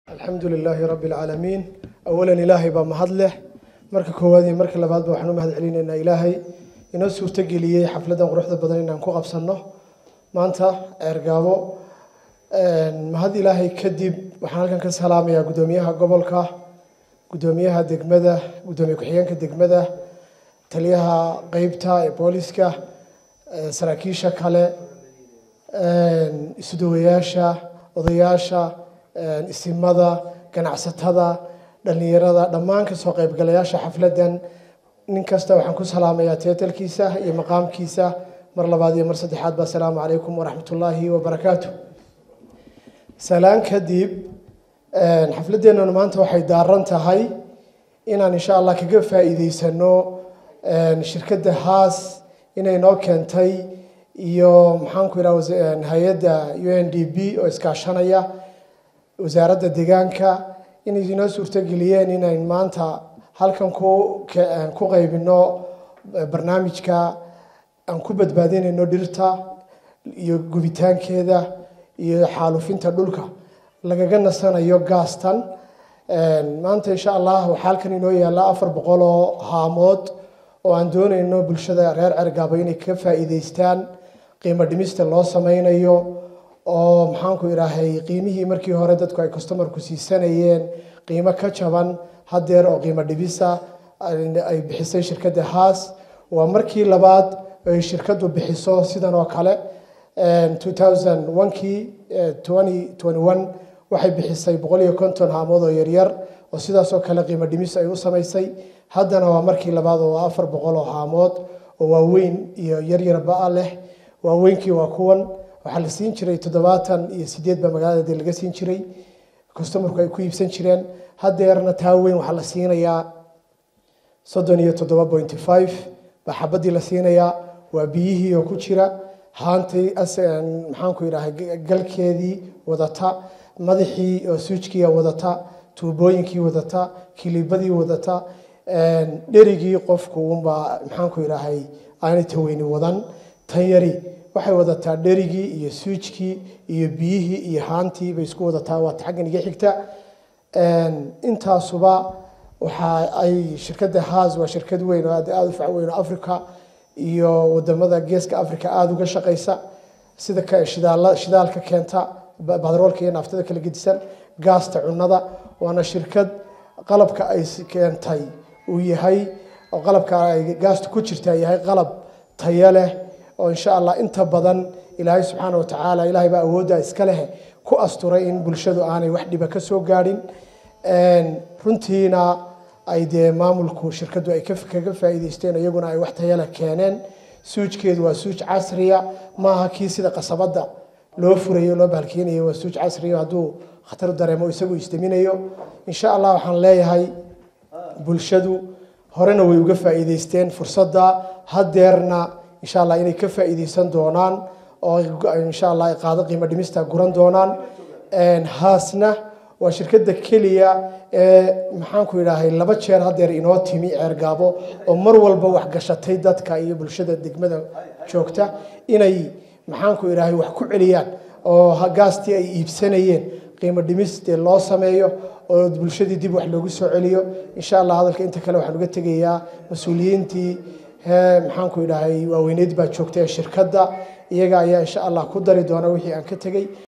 alxamdu lilaahi rabbi alcaalamiin awalan ilaahay baa mahad leh marka koowaad iyo marka labaadba waxaan u mahad celinaynaa ilaahay inoo suurtogeliyey xafladdan quruxda badan inaan ku qabsanno maanta ceergaabo mahad ilaahay kadib waxaan halkan ka salaamayaa guddoomiyaha gobolka guddoomiyaha degmada guddoomiye ku-xigeenka degmada taliyaha qeybta ee booliska saraakiisha kale isudawayaasha odayaasha isimada ganacsatada dhallinyarada dhammaan kasoo qaybgalayaasha xafladdan nin kasta waxaan ku salaamayaa teetalkiisa iyo maqaamkiisa mar labaad iyo mar saddexaad ba asalaamu calaykum waraxmat ullaahi wabarakaatu salaan kadib xafladdeennan maanta waxay daaran tahay inaan insha allah kaga faa'iideysano shirkadda haas inay noo keentay iyo maxaanku idhaha hay-adda u n d b oo iskaashanaya wasaaradda deegaanka inay inoo suurtogeliyeen inayn maanta halkan ku ku qaybino barnaamijka aan ku badbaadinayno dhirta iyo gubitaankeeda iyo xaalufinta dhulka lagaga nasanayo gaastan maanta insha allah waxaa halkan inoo yaalla afar boqol oo haamood oo aan doonayno bulshada reer cergaabo inay ka faa'iideystaan qiimo dhimista loo sameynayo oo maxaanku idhaahay qiimihii markii hore dadku ay customarku siisanayeen qiimo ka jaban hadeer oo qiimo dhibisa ay bixisay shirkadda haas waa markii labaad ay shirkaddu bixiso sidan oo kale kii waxay bixisay boqol iyo konton haamood oo yaryar oo sidaasoo kale qiimo dhimis ay u samaysay haddana waa markii labaad oo afar boqol oo haamood oo waaweyn iyo yaryarba leh waaweynkii waa kuwan waxaa la siin jiray toddobaatan iyo sideed baa magaalada de laga siin jiray customarku ay ku iibsan jireen hadeerna taa weyn waxaa la siinayaa soddon iyo toddoba pointy five baa xabadii la siinayaa waa biyihii oo ku jira haantii maxaanku idhahay galkeedii wadata madaxii oo suujkiia wadata tuubooyinkii wadata kilibadii wadata dherigii qofku unbaa maxaanku idhahay aanay taweyni wadan tan yari waxay wadataa dherigii iyo suujkii iyo biyihii iyo haantii bay isku wadataa waata xaggan iga xigta intaasuba waxa ay shirkadda haas waa shirkad weyn oo aad aada u fac weyn oo africa iyo wadamada geeska africa aada uga shaqaysa sida shidaal shidaalka keenta badroolka iyo naaftada kala gedisan gaasta cunada waana shirkad qalabka ay keentay uu yahay oo qalabka ay gaasta ku jirtaa yahay qalab tayo leh oo insha allah inta badan ilaahay subxaana wa tacaala ilaahay baa awoodda iska leh ku asturay in bulshadu aanay wax dhiba ka soo gaadhin runtiina ay dee maamulku shirkaddu ay kaga faa'iideysteen iyaguna ay wax tayale keeneen suujkeedu waa suuj casriya maaha kii sida qasabadda loo furayo loo baalkeenayo waa suuj casriya hadduu khatar dareemo isagu isdaminayo insha allah waxaan leeyahay bulshadu horena way uga faa'iideysteen fursadda hadeerna insha allah inay ka faa'iideysan doonaan oo insha allah ay qaado qiimo dhimista guran doonaan haasna waa shirkadda keliya ee maxaanku idhaahay laba jeer hadeer inoo timi ceergaabo oo mar walba waxgashatay dadka iyo bulshada degmada joogta inay maxaanku idhaahay wax ku celiyaan oo gaastii ay iibsanayeen qiimo dhimis dee loo sameeyo oo bulshadii dib wax loogu soo celiyo insha allah hadalka inta kale waxaan uga tegayaa mas-uuliyiintii maxaanku idhaahay waaweyneed baa joogta ee shirkadda iyaga ayaa insha allah ku dari doona wixii aan ka tegey